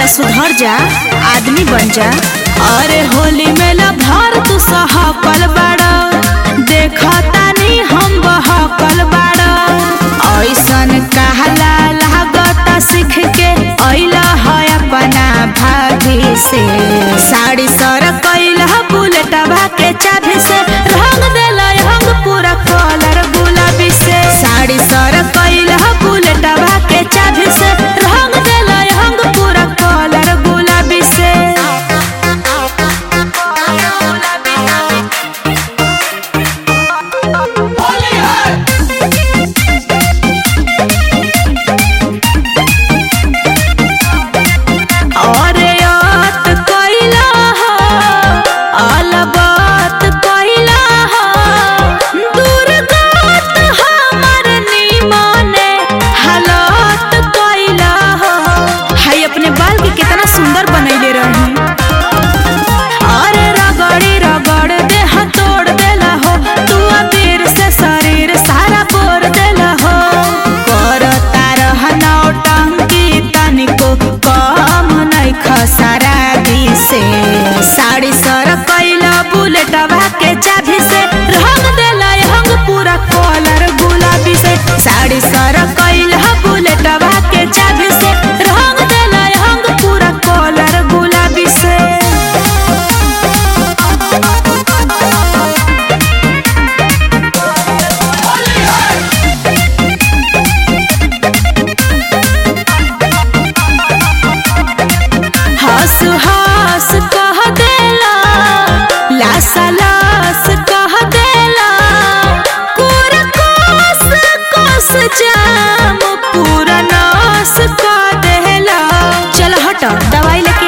सुधर जा आदमी बन जा अरे होली में भर तू सहकल बाड़ा देखतानी हम बहकल बाड़ा ऐसन कहला लागता सीख के अइला है अपना भाभी से साड़ी सर कैला बुलेटवा के चाभी से रंग देला रंग पूरा कलर गुलाबी से साड़ी सर कैला बुलेटवा के चाभी से रंग देला रंग पूरा कलर गुलाबी से अरे यात कैला हो अलबत कैला हो दुर्गत हमर निमने हालत कैला हो हाय अपने बाल के कितना सुंदर बनैले रही अरे रगड़ी रगड़ देह तोड़ देला हो तू अबीर से शरीर सारा बोर देला हो करता रह नौटंकी तनिको कम नहीं खसारा से साड़ी सर कैला बुलेटवा के चाभी से रंग देला रंग पूरा कलर गुलाबी से साड़ी सर कैला बुलेटवा के चाभी से रंग देला रंग पूरा कलर गुलाबी से हंस हंस कह देला लासा लास कह देला पूरा कोस कोस जाम पूरा नास कह देला चल हट दवाई लेके